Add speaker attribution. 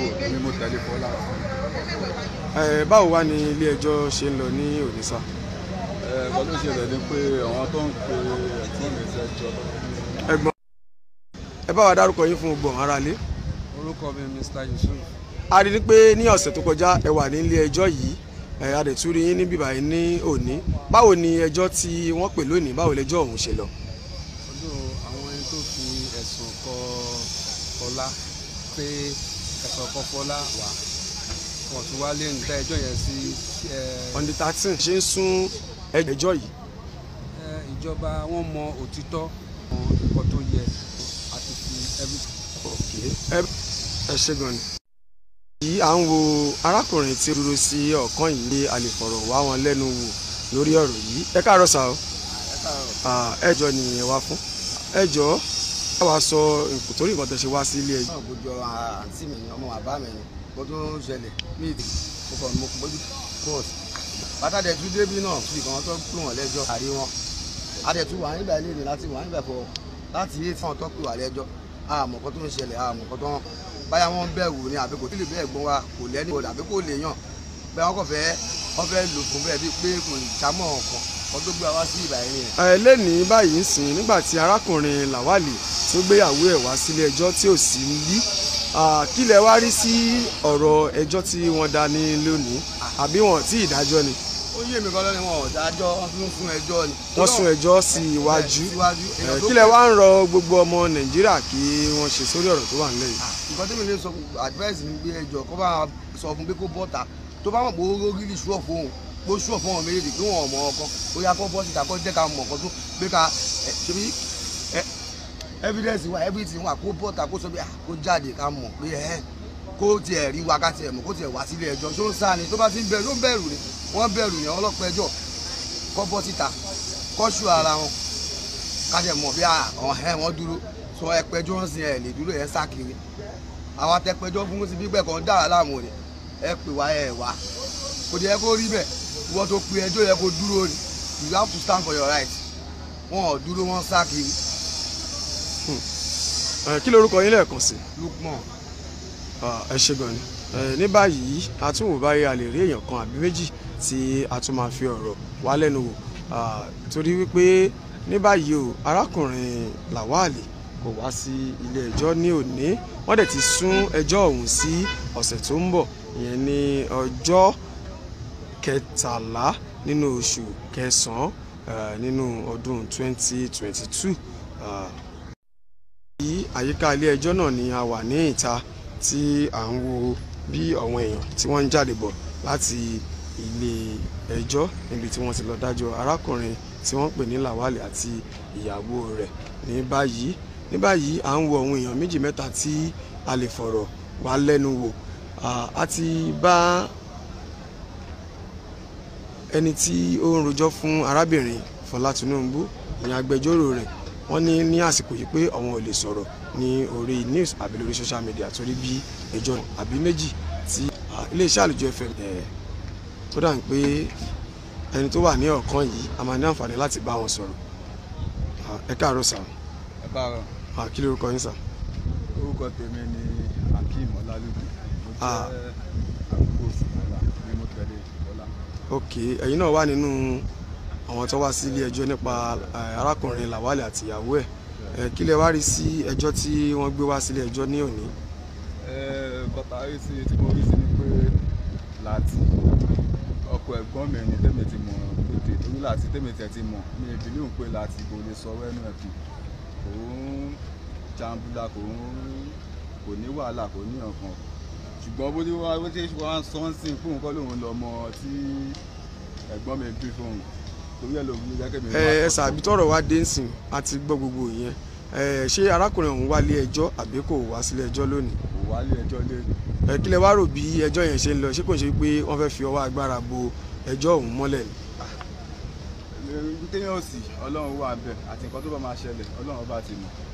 Speaker 1: ni mo tẹ̀lé Fọlá.
Speaker 2: ẹ báwo wá ní ilé ẹjọ́ ṣe ń lọ ní òní sá.
Speaker 1: ẹ̀ẹ́dọ́ ló ṣẹlẹ̀ ni pé àwọn tó ń pe ẹ̀gbọ́n mi sẹ́jọ́
Speaker 2: ẹ̀gbọ́n ẹ bá wa dárúkọ yín fún gbọ̀n ara lé.
Speaker 1: orúkọ mi Mr Yusuf
Speaker 2: a rí i pé ní ọ̀sẹ̀ tó kọjá ẹ wà ní ilé ẹjọ́ yìí ẹ a dẹ̀ tún rí yín níbí báyìí ní òní báwo ni ẹjọ́ tí wọ́n pè lónìí báwo lẹjọ́ ọ̀hún ṣe lọ.
Speaker 1: ọdún àwọn ẹni tó fi ẹ̀sùn kọ Fọlá pé ẹ̀sùn kọ Fọlá wà wọ́n tún wá lé níta ẹjọ́ yẹn sí ẹ,
Speaker 2: on the thirteen ṣe ń sún ẹjọ́ yìí.
Speaker 1: ẹ, ìjọba wọn mọ òtítọ́ mọ nǹkan tó yẹ àti fi everything.
Speaker 2: ẹ ẹ ṣe gan ni. yìí à ń wo arákùnrin tí ó dúró sí ọ̀kan yìí ní a lè fọ̀rọ̀ wá wọn lẹ́nu wò lórí ọ̀rọ̀ yìí ẹ káàárọ̀ sá o Ah, ẹjọ́ ni ẹ wá fún ẹjọ́ ẹ wá sọ nǹkan torí nǹkan tẹ́ ṣe wá sí ilé ẹjọ́.
Speaker 3: náà gbójú ọ̀rọ̀ àǹtí mi ni ọmọ bàbá mi ni kó tó ń ṣẹlẹ̀ mí ìdí mo kàn mo gbójú court bàtà dẹ̀ tún débí náà fi kàn tó pè wọ́n lẹ́jọ́ àrí wọn adẹ̀tún wà nígbà ilé ni láti wà nígbà fọ láti yé tí wọ́n tó pè wà lẹ́jọ́ àmọ́ kan tó ń ṣẹlẹ̀ àmọ́ kan tó ń báyà wọ́n bẹ̀rù ni àbí kò tí lè bẹ́ẹ̀ gbọ́n wa kò lẹ́ni bọ̀dà àbí kò lè yàn bẹ́ẹ̀ wọ́n kàn fẹ́ wọ́n fẹ́ lò fún bẹ́ẹ̀ bíi pé kò jámọ́ ọ̀kan wọ́n tó gbé wa wá sí ìbà yẹn nìyẹn.
Speaker 2: ẹ lẹ́nìí báyìí ń sìn nígbà tí arákùnrin làwálì tó gbéyàwó ẹ̀ wá sílé ẹjọ́ tí ò sí níbí Ah, kí lẹ wá rí sí ọ̀rọ̀ ẹjọ́ tí wọ́n dá ní lónìí àbí wọn tí ìdájọ́ ni
Speaker 3: ó yé mi kan lọ́ni wọn ò dájọ́ wọ́n tún fún ẹjọ́ ni.
Speaker 2: wọ́n sún ẹjọ́ sí iwájú
Speaker 3: síwájú
Speaker 2: Eh,
Speaker 3: èèyàn tó
Speaker 2: kí lẹ wá ń rọ gbogbo ọmọ nàìjíríà kí wọ́n ṣe sórí ọ̀rọ̀ tó wà nílẹ̀ yìí.
Speaker 3: nǹkan tí mi lè sọ advice mi gbé ẹjọ́ kó bá sọ fún pé kó bọ́ta tó bá mọ̀ pé ó rí ṣúọ̀ fóun kó ṣúọ̀ fún ọmọ méjèèjì kí wọ́n mọ̀ ọkọ ó yá kó bọ́ síta kó jẹ́ ká mọ̀ ọkọ tó pé ká ẹ, ṣebí ẹ, evidence wa everything wa kó bọ́ta kó sọ pé ah, kó jáde ká mọ̀ pé ẹ kó tiẹ̀ rí wa ká tiẹ̀ mọ̀ kó tiẹ̀ wá sílé ẹjọ́ ṣó ń sá ni tó bá ti ń bẹ̀rù ó ń bẹ̀rù ni wọ́n bẹ̀rù yẹn ọlọ́pàá ẹjọ́ kó bọ́ síta kó ṣú ara wọn ká tiẹ̀ mọ̀ bí àwọn ẹ̀ wọ́n dúró sọ ẹpẹjọ́ ń sin ẹ̀ lè dúró yẹn sá kiri àwọn atẹpẹjọ fún sí gbígbẹ kan dára láàmú ni ẹ pè wá ẹ wá kò dé yẹ kó rí bẹ́ẹ̀ ìwọ tó pe ẹjọ́ yẹ kó dúró ni you have to stand for your right wọn ò dúró wọn sá kiri
Speaker 2: Eh, kí lorúkọ yín lẹ́ẹ̀kan sí
Speaker 3: Lukman
Speaker 2: Ah, ẹ ṣe gan ni Eh, ní báyìí a tún wò báyìí a lè rí èèyàn kan àbí méjì tí a tún máa fi ọ̀rọ̀ wá lẹ́nu wò Ah, torí wípé ní báyìí o arákùnrin làwálì kò wá sí ilé ẹjọ́ ní òní wọ́n dẹ̀ ti sún ẹjọ́ ọ̀hún sí ọ̀sẹ̀ tó ń bọ̀ ìyẹn ní ọjọ́ kẹtàlá nínú oṣù kẹsàn-án eh, nínú ọdún 2022 Ah, ní àyíká ilé ẹjọ́ náà ni a wà ní ìta tí à ń wo bí àwọn èèyàn tí wọ́n ń jáde bọ̀ láti ilé ẹjọ́ níbi tí wọ́n ti lọ dájọ́ arákùnrin tí wọ́n pè ní Lawal àti ìyàwó rẹ̀ ní báyìí ní báyìí à ń wo àwọn èèyàn méjì mẹ́ta tí a lè fọ̀rọ̀ wá lẹ́nu wò Ah, a ti bá ẹni tí ó ń rojọ́ fún arábìnrin Fọlá Tinubu ìyẹn agbẹjọ́rò rẹ̀ wọ́n ní ní àsìkò yìí pé àwọn ò lè sọ̀rọ̀ ní orí news àbí lórí social media torí bí ẹjọ́ àbí méjì tí ah, iléeṣẹ́ àlùjọ fm ẹ̀ tó dà ń pé ẹni tó wà ní ọ̀kan yìí a máa ní àǹfààní láti bá wọn sọ̀rọ̀ Ah, ẹ káàárọ̀ sà
Speaker 1: ẹ bára
Speaker 2: Ah, kí lórúkọ yín sà
Speaker 1: orúkọ tèmi ni Akeem Ọlálódé mo jẹ́
Speaker 2: Ah.
Speaker 1: àbúrò Fọlá ni mo tẹ̀lé Fọlá.
Speaker 2: ok ẹ̀yin náà wà nínú àwọn tó wá sí ilé ẹjọ́ nípa eh, arákùnrin Lawal àti ìyàwó ẹ̀ Eh, kí lẹ wá rí sí ẹjọ́ tí wọ́n gbé wá sílé ẹjọ́ ní òní
Speaker 1: ẹ bàtà rí sí tí mo rí sí ni pé láti ọkọ ẹ̀gbọ́n mi ni tèmi ti mọ̀ pété torí láti tèmi tẹ̀ ti mọ̀ mi ò bìlíù pé láti kò lè sọ wẹ́nu ẹ̀ kù kò ń jambula kò ń kò ní wàhálà kò ní ọ̀kan ṣùgbọ́n bó ti wá bó ti wá ń sọ ń sìn fóun kọ́ lòun lọ́mọ tí ẹ̀gbọ́n mi bí fóun torí ẹ̀ lòun ní gẹ́gẹ́ mi.
Speaker 2: ẹ ẹ sàbí tọrọ wá dé nsìn àti gbọ́ gbogbo ìyẹn ẹ ṣé arákùnrin ọ̀hún wá lé ẹjọ́ àbí kò wá sílé ẹjọ́ lónìí
Speaker 1: kò wálé ẹjọ́ lé
Speaker 2: ẹ kí lẹ wá rò bí ẹjọ́ yẹn ṣe ń lọ ṣé kò ń ṣe pé wọ́n fẹ́ fi ọwọ́ agbára bo ẹjọ́ ọ̀hún mọ́lẹ̀ ni
Speaker 1: téèyàn ò sì ọlọ́run wà bẹ́ẹ̀ àti nǹkan tó bá máa ṣẹlẹ̀ ọlọ́run bá ti mọ̀